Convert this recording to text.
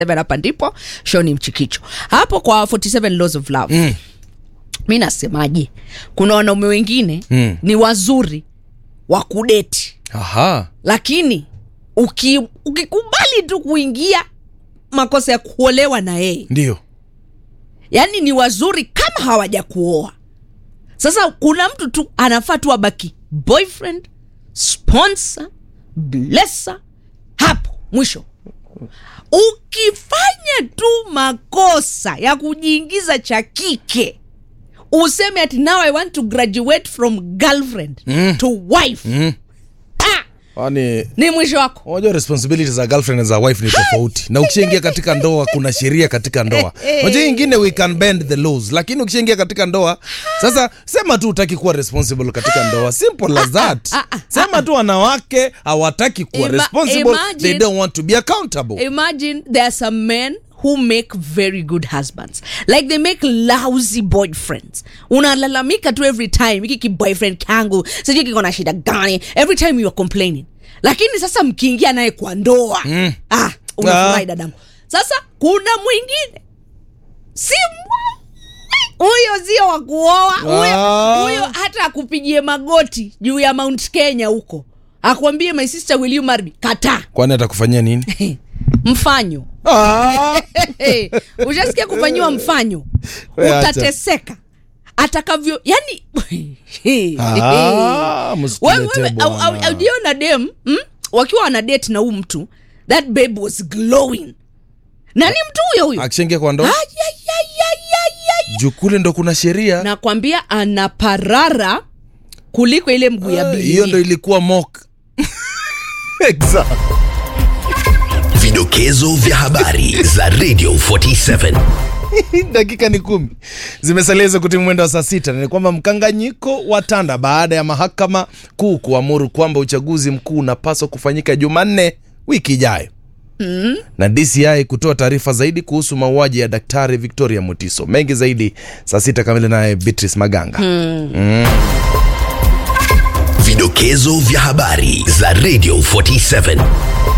47 hapa ndipo show ni mchikicho hapo kwa 47 laws of love mm. mi nasemaje kuna wanaume wengine Mm. ni wazuri wa kudeti aha lakini uki, ukikubali tu kuingia makosa ya kuolewa na yeye ndio yaani ni wazuri kama hawaja kuoa sasa kuna mtu tu anafaa tu abaki boyfriend sponsor blesser hapo mwisho ukifanya tu makosa ya kujiingiza cha kike useme ati now i want to graduate from girlfriend mm. to wife Mm. ah, kwani ni mwisho wako unajua responsibility za girlfriend na za wife ni tofauti na ukishaingia katika ndoa kuna sheria katika ndoa unajua ingine we can bend the laws lakini ukishaingia katika ndoa sasa sema tu utaki kuwa responsible katika ndoa simple as that ah, ah, sema tu wanawake hawataki kuwa Ima- responsible imagine- they don't want to be accountable imagine there are some men who make very good husbands like they make lousy boyfriends unalalamika tu every time hiki kiboyfriend kangu sijui kiko na shida gani every time you are complaining lakini sasa mkiingia naye kwa ndoa mm. ah, unafurahi Ah. dadangu sasa kuna mwingine si mwa- huyo sio wa kuoa huyo Ah. huyo hata akupigie magoti juu ya mount kenya huko akwambie my sister will you marry me kataa kwani atakufanyia nini mfanyo ah! hey, ushasikia kufanyiwa mfanyo We acha. utateseka atakavyo yani Ah, msituletee bwana. aujiona dem mm? wakiwa wana date na huu mtu that babe was glowing na ni mtu huyo huyo akishaingia kwa ndoa Ayayayayaya. juu kule ndo kuna sheria nakwambia anaparara kuliko ile mguu ya Ah, bibi hiyo ndo ilikuwa mock exact. Vidokezo vya habari za Radio 47. dakika ni kumi zimesalia hizo kutimu mwendo wa saa sita na ni kwamba mkanganyiko wa tanda baada ya mahakama kuu kuamuru kwamba uchaguzi mkuu unapaswa kufanyika jumanne wiki ijayo mm. na dci kutoa taarifa zaidi kuhusu mauaji ya daktari victoria mutiso mengi zaidi saa sita kamili naye beatrice maganga mm. Vidokezo vya habari za Radio 47.